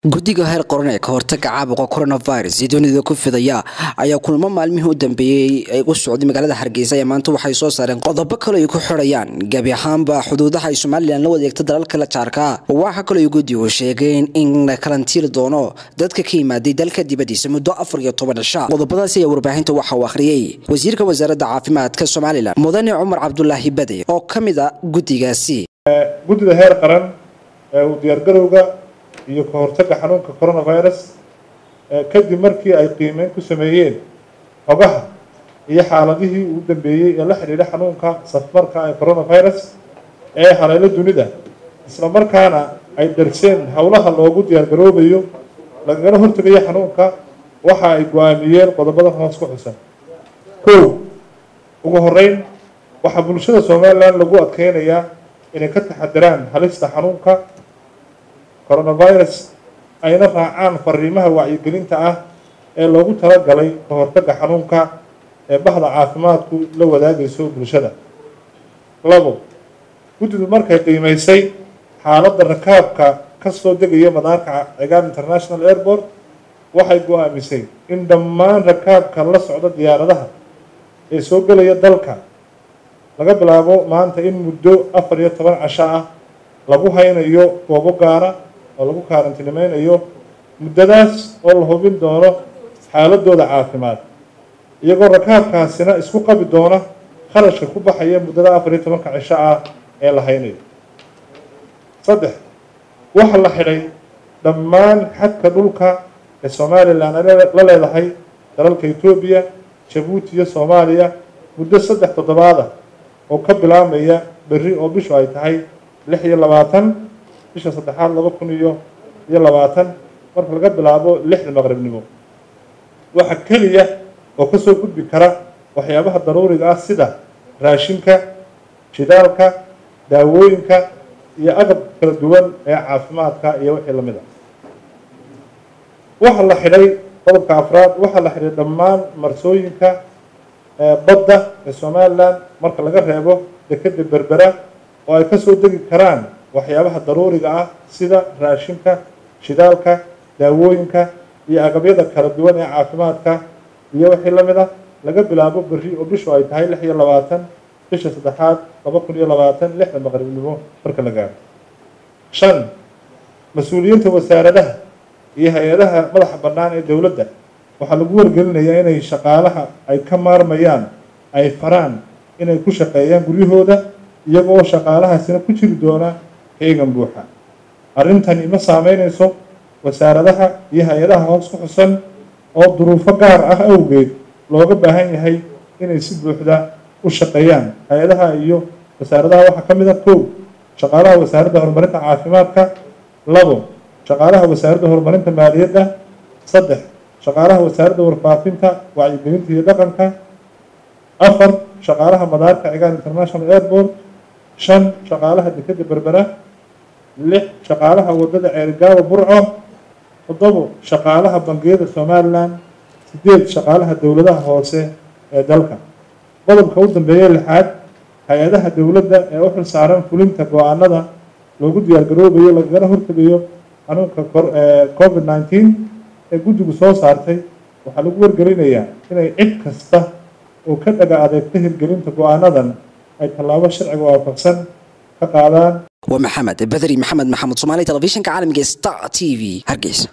guddiga heer qoran ee ka hortaga caabuqa coronavirus ee dunida ku fidaya ayaa kulmo maalmihii u dambeeyey ay u socday magaalada hargeysa ee maanta waxay soo saareen qodobo kale ay ku xidhayaan gebi ahaanba xuduudaha ay somalilan la wadeegta dalalka la jaarka waxaa kaloo ay guddigu sheegeen in la karantiiri doono dadka ka yimaaday dalka dibadiisa muddo afar iyo toban cisha qodobadaasi ayaa warbaahinta waxa uu akhriyey wasiirka wasaaradda caafimaadka somalilan mudane cumar cabdulaahi bade oo ka mid a guddigaasi guddida heer qaran ee uu diyaargarowga iyo ka hortagga xanuunka coronavirus kadib markii ay qiimeyn ku sameeyeen xogaha iyo xaaladihii ugu dambeeyey ee la xidhiidha xanuunka safmarka ee coronavirus ee haleelo dunida isla markaana ay darseen howlaha loogu diyaargaroobayo lagagala hortegayo xanuunka waxa ay go-aamiyeen qodobadan hoos ku xusan kow ugu horeyn waxaa bulshada somalilan lagu adkeynayaa inay ka taxadiraan halista xanuunka coronavirus ayna raacaan fariimaha wacyigelinta ah ee loogu talagalay ka hortagga xanuunka ee bahda caafimaadku la wadaagayso bulshada labo guddidu markay qiimeysay xaaladda rakaabka ka soo degaya madaarka cigaar international airport waxay go-aamisay in dhammaan rakaabka la socda diyaaradaha ee soo gelaya dalka laga bilaabo maanta in muddo afar iyo toban casho ah lagu haynayo goobo gaara oo lagu kaarantinimeynayo muddadaas oo la hubin doono xaaladooda caafimaad iyagoo rakaabkaasina isku qabi doona kharashka ku baxaya muddada afar iyo tobanka cisho ah ee la haynayo saddex waxaa la xidhay dhammaan xadka dhulka ee somalilan la leedahay dalalka etoobiya jabuuti iyo soomaaliya muddo saddex toddobaad ah oo ka bilaabmaya berri oo bishu ay tahay lix iyo labaatan bisha saddexaad laba kun iyo iyo labaatan marka laga bilaabo lixda maqribnimo waxa keliya oo kasoo gudbi kara waxyaabaha daruuriga ah sida raashinka shidaalka daawooyinka iyo agab kala duwan ee caafimaadka iyo wixii lamid a waxaa la xidhay qodobka afraad waxaa la xidhay dhammaan marsooyinka badda ee somalilan marka laga reebo dekeda berbera oo ay kasoo degi karaan waxyaabaha daruuriga ah sida raashinka shidaalka daawooyinka iyo agabyada kala duwan ee caafimaadka iyo wixii lamid ah laga bilaabo berri oo bishu ay tahay lix iyo labaatan bisha saddexaad laba kun iyo labaatan lixda maqribnimo marka la gaaro shan mas-uuliyiinta wasaaradaha iyo hay-adaha madaxa bannaan ee dowladda waxaa lagu wargelinayaa inay shaqaalaha ay ka maarmayaan ay faraan inay ku shaqeeyaan guryahooda iyagoo shaqaalahaasina ku jiri doona heegan buuxa arrintani ma saameynayso wasaaradaha iyo hay-adaha hoos ku xusan oo duruufo gaar ah awgeed looga baahan yahay inay si buuxda u shaqeeyaan hay-adaha iyo wasaaradaha waxaa ka mid a kow shaqaalaha wasaaradda horumarinta caafimaadka labo shaqaalaha wasaaradda horumarinta maaliyadda saddex shaqaalaha wasaaradda warfaafinta wacyigelinta iyo dhaqanka afar shaqaalaha madaarka cigaan international airport shan shaqaalaha dekeda berbera lix shaqaalaha wadada ceerigaaba burco toddobo shaqaalaha bangiyada somalilan sideed shaqaalaha dowladaha hoose ee dalka qodobka u dambeeya lixaad hay-adaha dowladda ee u xil saaran fulinta go-aanada loogu diyaargaroobayo lagagala hortegayo xanuunka covid nineteen ee guddigu soo saartay waxaa lagu wargelinayaa inay cid kasta oo ka dhaga adeegta hirgelinta go-aanadan ay tallaabo sharciga waafaqsan ka qaadaan waa maxamed badri maxamed maxamed somaali telefishinka caalamiga star t v hargeysa